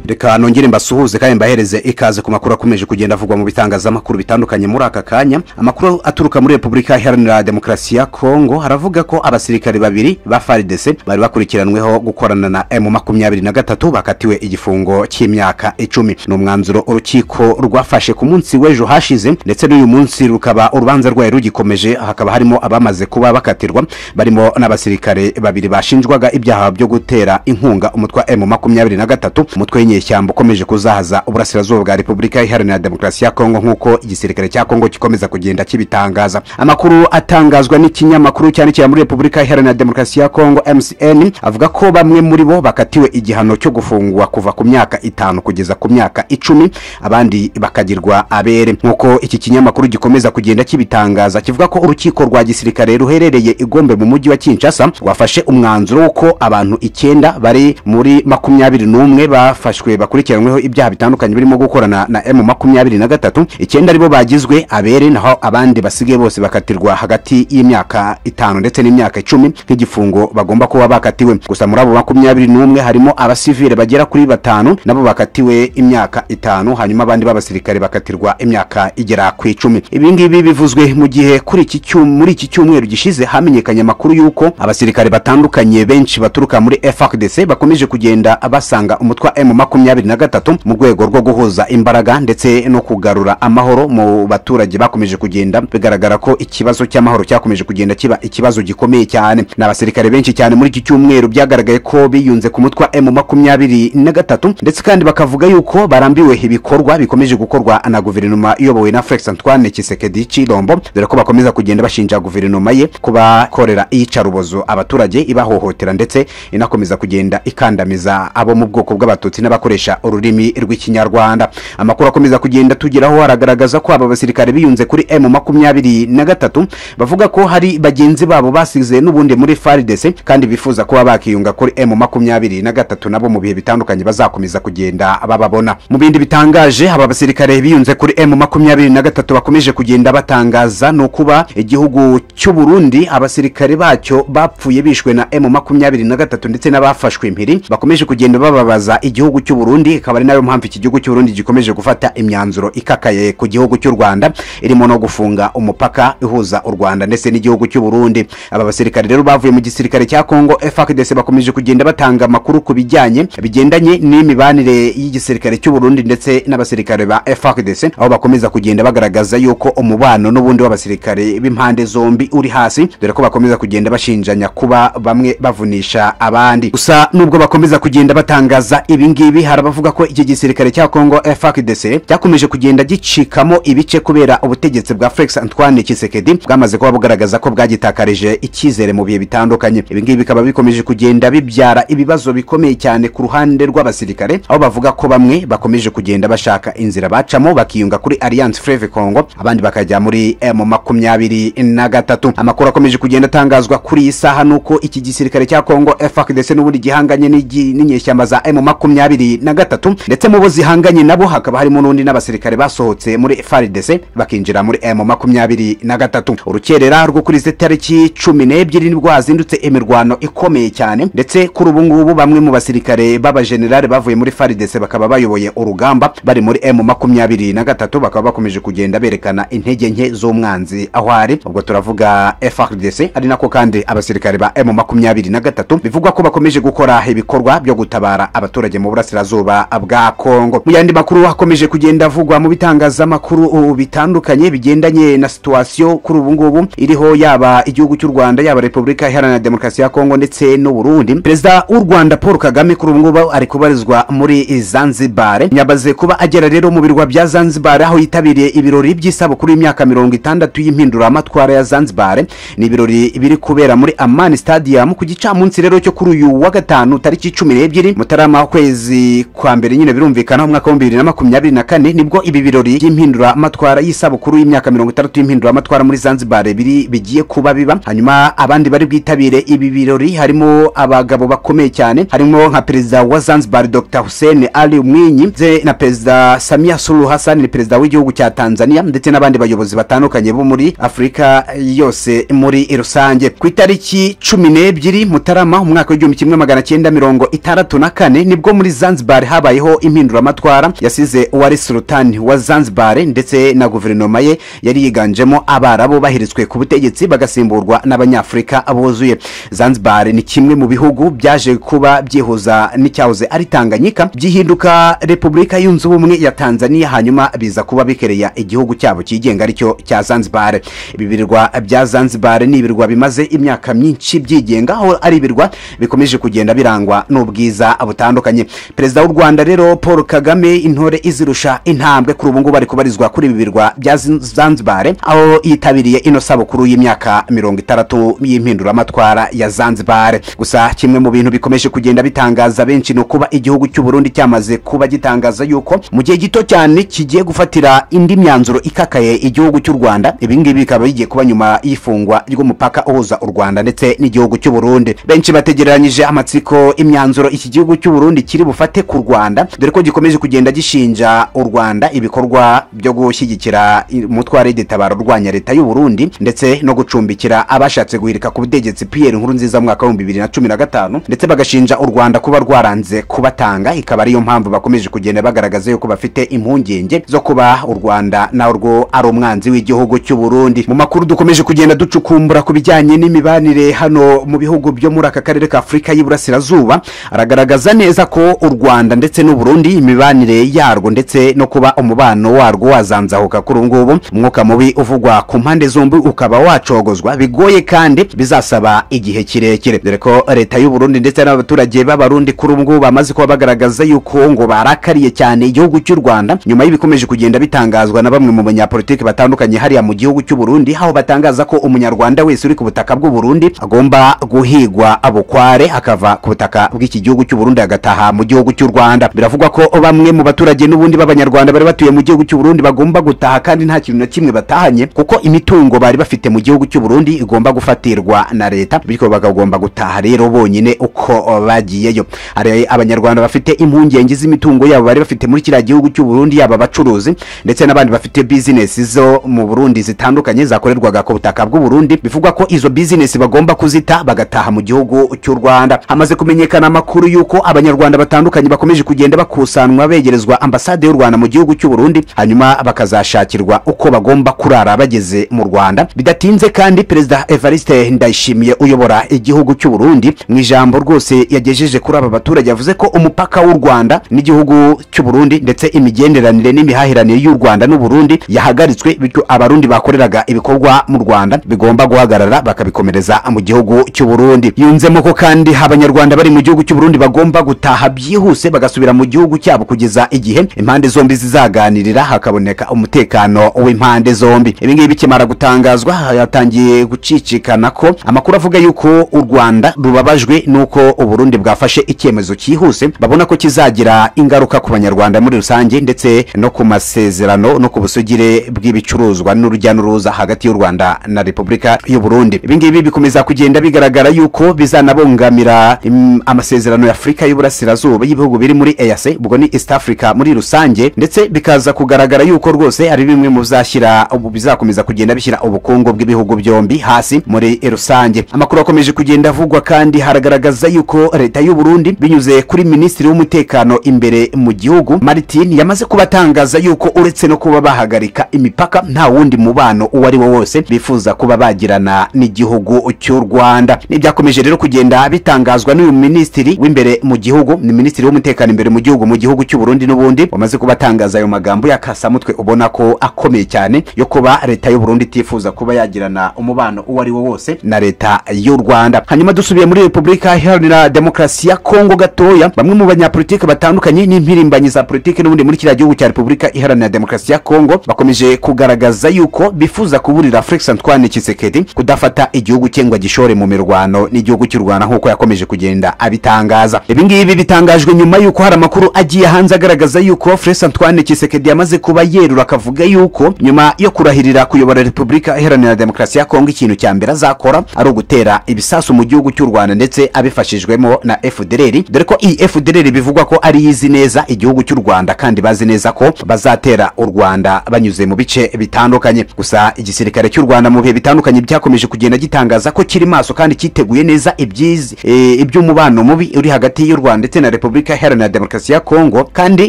reka nongere mbasuhuze kandi mbahereze ikaze ku makuru akomeje kugenda avugwa mu bitangazamakuru bitandukanye muri aka kanya amakuru aturuka muri repubulika iharanira demokarasi ya kongo haravuga ko abasirikare babiri ba faridese bari bakurikiranweho gukorana na emu makumyabiri na gatatu bakatiwe igifungo cy'imyaka icumi ni umwanzuro urukiko rwafashe ku munsi w'ejo hashize ndetse n'uyu munsi rukaba urubanza rwayo rugikomeje hakaba harimo abamaze kuba bakatirwa barimo n'abasirikare babiri bashinjwaga ibyaha byo gutera inkunga umutwe wa emu makumyabiri na gatatu umutwe w'inyeshyamba ukomeje kuzahaza uburasirazuba bwa repubulika iharanira demokarasi ya kongo nk'uko igisirikare cya kongo gikomeza kugenda kibitangaza amakuru atangazwa n'ikinyamakuru cyandikira muri repubulika iharanira demokarasi ya kongo mcn avuga ko bamwe muri bo bakatiwe igihano cyo gufungwa kuva ku myaka itanu kugeza ku myaka icumi abandi bakagirwa abere nk'uko iki kinyamakuru gikomeza kugenda kibitangaza kivuga ko urukiko rwa gisirikare ruherereye igombe mu mujyi wa kinshasa rwafashe umwanzuro w'uko abantu icyenda bari muri makumyabiri n'umwe bafashwe bakurikiranyweho ibyaha bitandukanye birimo gukorana na emu makumyabiri na gatatu icyenda aribo bagizwe abere naho abandi basigaye bose bakatirwa hagati y'imyaka itanu ndetse n'imyaka icumi nk'igifungo bagomba kuba bakatiwe gusa muri abo makumyabiri n'umwe harimo abasivile bagera kuri batanu nabo bakatiwe imyaka itanu hanyuma abandi b'abasirikare bakatirwa imyaka igera ku icumi ibi ngibi bivuzwe mu gihe kuri iki cyu- muri iki cyumweru gishize hamenyekanye amakuru y'uko abasirikare batandukanye benshi baturuka muri FARDC bakomeje kugenda basanga umutwe wa M makumyabiri na gatatu mu rwego rwo guhuza imbaraga ndetse no kugarura amahoro mu baturage bakomeje kugenda bigaragara ko ikibazo cy'amahoro cyakomeje kugenda kiba ikibazo gikomeye cyane ni abasirikare benshi cyane muri iki cyumweru byagaragaye ko biyunze ku mutwe wa M makumyabiri na gatatu ndetse kandi bakavuga yuko barambiwe ibikorwa bikomeje gukorwa na guverinoma iyobowe na Felix Antoine Tshisekedi Chilombo dore ko bakomeza kugenda bashinja guverinoma ye kuba korera iyicarubozo abaturage ibahohotera ndetse inakomeza kugenda ikandamiza abo mu bwoko bw'abatutsi n'abakoresha ururimi rw'ikinyarwanda amakuru akomeza kugenda tugeraho haragaragaza ko aba basirikare biyunze kuri m makumyabiri na gatatu bavuga ko hari bagenzi babo basize n'ubundi muri faridese kandi bifuza kuba bakiyunga kuri m makumyabiri na gatatu nabo mu bihe bitandukanye bazakomeza kugenda bababona mu bindi bitangaje aba basirikare biyunze kuri m makumyabiri na gatatu bakomeje kugenda batangaza ni ukuba igihugu cy'u Burundi abasirikare bacyo bapfuye bishwe na M makumyabiri na gatatu ndetse n'abafashwe impiri bakomeje kugenda bababaza igihugu cy'u Burundi ikaba ari nayo mpamvu iki gihugu cy'u Burundi gikomeje gufata imyanzuro ikakaye ku gihugu cy'u Rwanda irimo no gufunga umupaka ihuza u Rwanda ndetse n'igihugu cy'u Burundi aba basirikare rero bavuye mu gisirikare cya Kongo FARDC bakomeje kugenda batanga amakuru ku bijyanye bigendanye n'imibanire y'igisirikare cy'u Burundi ndetse n'abasirikare ba FARDC aho bakomeza kugenda bagaragaza yuko umubano n'ubundi w'abasirikare b'impande zombi uri hasi dore ko bakomeza kugenda bashinjanya kuba bamwe bavunisha abandi gusa nubwo bakomeza kugenda batangaza ibi ngibi hari abavuga ko iki gisirikare cya Kongo FARDC cyakomeje kugenda gicikamo ibice kubera ubutegetsi bwa Felix Antoine Tshisekedi bwamaze kuba bugaragaza ko bwagitakarije icyizere mu bihe bitandukanye ibi ngibi bikaba bikomeje kugenda bibyara ibibazo bikomeye cyane ku ruhande rw'abasirikare aho bavuga ko bamwe bakomeje kugenda bashaka inzira bacamo bakiyunga kuri Alliance Fleuve Congo abandi bakajya muri M makumyabiri na gatatu amakuru akomeje kugenda atangazwa kuri iyi saha nuko iki gisirikare cya Kongo FARDC n'ubundi gihanganye n'igi- n'inyeshyamba za M makumyabiri na gatatu ndetse mu bo zihanganye nabo hakaba harimo n'undi n'abasirikare basohotse muri FARDC bakinjira muri M makumyabiri na gatatu urukerera rwo kuri izi tariki cumi n'ebyiri nibwo hazindutse imirwano ikomeye cyane ndetse kuri ubu ngubu bamwe mu basirikare b'abajenerali bavuye muri FARDC bakaba bayoboye urugamba bari muri M makumyabiri na gatatu bakaba bakomeje kugenda berekana intege nke z'umwanzi aho ari ubwo turavuga FARDC ari nako kandi abasirikare ba M makumyabiri na gatatu bivugwa ko bakomeje gukora ibikorwa byo gutabara abaturage mu burasirazuba bwa Kongo mu yandi makuru hakomeje kugenda avugwa mu bitangazamakuru ubu bitandukanye bigendanye na situwasiyo kuri ubu ngubu iriho yaba igihugu cy'u Rwanda yaba Repubulika Iharanira Demokarasi ya Kongo ndetse n'u Burundi perezida w'u Rwanda Paul Kagame kuri ubu ngubu ari kubarizwa muri Zanzibar nyabaze kuba agera rero mu birwa bya Zanzibar aho yitabiriye ibirori by'isabukuru y'imyaka mirongo itandatu y'impinduramatwara ya Zanzibar ni ibirori biri kubera muri Amani Stadium ku gicamunsi rero cyo kuri uyu wa gatanu tariki cumi n'ebyiri mutarama kwezi kwa mbere nyine birumvikana umwaka w'ibihumbi bibiri na makumyabiri na kane nibwo ibi birori by'impinduramatwara y'isabukuru y'imyaka mirongo itandatu y'impinduramatwara muri Zanzibar biri bigiye kuba biba hanyuma abandi bari bwitabire ibi birori harimo abagabo bakomeye cyane harimo nka perezida wa Zanzibar Dr Hussein Ali Mwinyi ndetse na perezida Samia Suluhu Hassan ni perezida w'igihugu cya Tanzania ndetse n'abandi bayobozi batandukanye bo muri Afurika yose muri rusange ku itariki cumi n'ebyiri Mutarama umwaka w'igihumbi kimwe magana cyenda mirongo itandatu na kane nibwo muri Zanzibar Zanzibar habayeho impinduramatwara yasize uwari Sultan wa Zanzibar ndetse na guverinoma ye yari yiganjemo abarabu baheretswe ku butegetsi bagasimburwa n'abanyafurika buzuye Zanzibar ni kimwe mu bihugu byaje kuba byihuza n'icyahoze ari Tanganyika byihinduka Repubulika yunze ubumwe ya Tanzania hanyuma biza kuba bikereya igihugu cyabo cyigenga aricyo cya Zanzibar ibi birwa bya Zanzibar ni ibirwa bimaze imyaka myinshi byigenga aho ari ibirwa bikomeje kugenda birangwa n'ubwiza butandukanye perezida w'u Rwanda rero Paul Kagame intore izirusha intambwe kuri ubu ngubu ari kubarizwa kuri ibi birwa bya Zin- Zanzibar aho yitabiriye ino sabukuru y'imyaka mirongo itandatu y'impinduramatwara ya Zanzibar gusa kimwe mu bintu bikomeje kugenda bitangaza benshi ni ukuba igihugu cy'u Burundi cyamaze kuba gitangaza yuko mu gihe gito cyane kigiye gufatira indi myanzuro ikakaye igihugu cy'u Rwanda ibi ngibi bikaba bigiye kuba nyuma y'ifungwa ry'umupaka uhuza u Rwanda ndetse n'igihugu cy'u Burundi benshi bategereranyije amatsiko imyanzuro iki gihugu cy'u Burundi kiri bufate ku Rwanda dore ko gikomeje kugenda gishinja u Rwanda ibikorwa byo gushyigikira umutware w'igitabo urwanya leta y'u Burundi ndetse no gucumbikira abashatse guhirika ku butegetsi Pierre Nkurunziza mu mwaka w'ibihumbi bibiri na cumi na gatanu ndetse bagashinja u Rwanda kuba rwaranze kubatanga ikaba ariyo mpamvu bakomeje kugenda bagaragaza yuko bafite impungenge zo kuba u Rwanda narwo ari umwanzi w'igihugu cy'u Burundi mu makuru dukomeje kugenda ducukumbura ku bijyanye n'imibanire hano mu bihugu byo muri aka karere ka Afurika y'Iburasirazuba aragaragaza neza ko u Rwanda ndetse n'u Burundi imibanire yarwo ndetse no kuba umubano warwo wazanzahuka kuri ubu ngubu umwuka mubi uvugwa ku mpande zombi ukaba wacogozwa bigoye kandi bizasaba igihe kirekire dore ko leta y'u Burundi ndetse n'abaturage b'abarundi kuri ubu ngubu bamaze kuba bagaragaza yuko ngo barakariye cyane igihugu cy'u Rwanda nyuma y'ibikomeje kugenda bitangazwa na bamwe mu banyapolitiki batandukanye hariya mu gihugu cy'u Burundi aho batangaza ko umunyarwanda wese uri ku butaka bw'u Burundi agomba guhigwa abukware akava ku butaka bw'iki gihugu cy'u Burundi agataha mu gihugu cy'u Rwanda biravugwa ko bamwe mu baturage n'ubundi b'abanyarwanda bari batuye mu gihugu cy'u Burundi bagomba gutaha kandi nta kintu na kimwe batahanye kuko imitungo bari bafite mu gihugu cy'u Burundi igomba gufatirwa na leta bityo bakagomba gutaha rero bonyine uko bagiyeyo hari abanyarwanda bafite impungenge z'imitungo yabo bari bafite muri kiriya gihugu cy'u Burundi yaba abacuruzi ndetse n'abandi bafite bizinesi zo mu Burundi zitandukanye zakorerwaga ku butaka bw'u Burundi bivugwa ko izo bizinesi bagomba kuzita bagataha mu gihugu cy'u Rwanda hamaze kumenyekana amakuru y'uko abanyarwanda batandukanye bakomeje kugenda bakusanwa begerezwa ambasade y'u Rwanda mu gihugu cy'u Burundi hanyuma bakazashakirwa uko bagomba kurara bageze mu Rwanda bidatinze kandi perezida Evariste Ndayishimiye uyobora igihugu cy'u Burundi mu ijambo rwose yagejeje kuri aba baturage yavuze ko umupaka w'u Rwanda n'igihugu cy'u Burundi ndetse imigenderanire n'imihahiranire y'u Rwanda n'u Burundi yahagaritswe bityo abarundi bakoreraga ibikorwa mu Rwanda bigomba guhagarara bakabikomereza mu gihugu cy'u Burundi yunzemo ko kandi abanyarwanda bari mu gihugu cy'u Burundi bagomba gutaha byihuse bagasubira mu gihugu cyabo kugeza igihe impande zombi zizaganirira hakaboneka umutekano w'impande zombi ibi ngibi bikimara gutangazwa hatangiye gucicikana ko amakuru avuga yuko u Rwanda rubabajwe n'uko u Burundi bwafashe icyemezo cyihuse babona ko kizagira ingaruka ku banyarwanda muri rusange ndetse no ku masezerano no ku busugire bw'ibicuruzwa n'urujya n'uruza hagati y'u Rwanda na Repubulika y'u Burundi ibi ngibi bikomeza kugenda bigaragara yuko bizanabangamira im- amasezerano ya Afurika y'Uburasirazuba y'ibihugu biri muri EAC ubwo ni East Africa muri rusange ndetse bikaza kugaragara yuko rwose ari bimwe mu bizashyira ubu bizakomeza kugenda bishyira ubukungu bw'ibihugu byombi hasi muri rusange amakuru akomeje kugenda avugwa kandi haragaragaza yuko leta y'u Burundi binyuze kuri minisitiri w'umutekano imbere mu gihugu Martin yamaze kubatangaza yuko uretse no kuba bahagarika imipaka nta wundi mubano uwo ari wo wose bifuza kuba bagirana n'igihugu cy'u Rwanda nibyakomeje rero kugenda bitangazwa n'uyu minisitiri w'imbere mu gihugu ni minisitiri w'umutekano imbere mu gihugu mu gihugu cy'u Burundi n'ubundi wamaze kuba atangaza ayo magambo yakasamutwe ubona ko akomeye cyane yo kuba leta y'u Burundi itifuza kuba yagirana umubano uwo ari wo wose na leta y'u Rwanda hanyuma dusubiye muri Repubulika Iharanira Demokarasi ya Kongo gatoya bamwe mu banyapolitiki batandukanye n'impirimbanyi za politiki n'ubundi muri kiriya gihugu cya Repubulika Iharanira Demokarasi ya Kongo bakomeje kugaragaza yuko bifuza kuburira Felix Antoine Tshisekedi kudafata igihugu cye ngo agishore mu mirwano n'igihugu cy'u Rwanda nk'uko yakomeje kugenda abitangaza ibi ngibi bitangajwe nyuma y'uko hari amakuru agiye hanze agaragaza yuko Felix Antoine Tshisekedi yamaze kuba yerura akavuga yuko nyuma yo kurahirira kuyobora Repubulika Iharanira Demokarasi ya Kongo ikintu cya mbere azakora ari ugutera ibisasu mu gihugu cy'u Rwanda ndetse abifashijwemo na FDLR dore ko iyi FDLR bivugwa ko ari izi neza igihugu cy'u Rwanda kandi bazi neza ko bazatera u Rwanda banyuze mu bice bitandukanye gusa igisirikare cy'u Rwanda mu bihe bitandukanye byakomeje kugenda gitangaza ko kiri maso kandi cyiteguye neza ibyizi- eh, iby'umubano mubi uri hagati y'u Rwanda ndetse na Repubulika Repubulika Iharanira Demokarasi ya Kongo kandi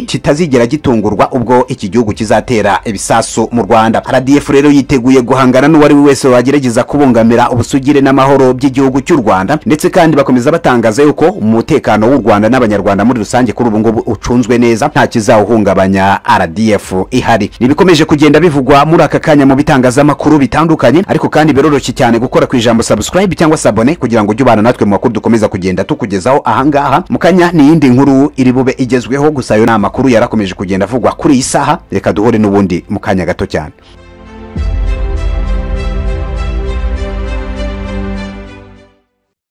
kitazigera gitungurwa ubwo iki gihugu kizatera ibisasu mu Rwanda RDF rero yiteguye guhangana n'uwari we wese wagerageza kubungamira ubusugire n'amahoro by'igihugu cy'u Rwanda ndetse kandi bakomeza batangaza yuko umutekano w'u Rwanda n'abanyarwanda muri rusange kuri ubu ngubu ucunzwe neza nta kizawuhungabanya RDF ihari nibikomeje kugenda bivugwa muri aka kanya mu bitangazamakuru bitandukanye ariko kandi biroroshye cyane gukora ku ijambo subscribe cyangwa sabone kugira ngo ujye ubana natwe mu makuru dukomeza kugenda tukugezaho ahangaha mu kanya ni iyindi nkuru iri bube igezweho gusa ayo ni amakuru yarakomeje kugenda avugwa kuri iyi saha reka duhure n'ubundi mu kanya gato cyane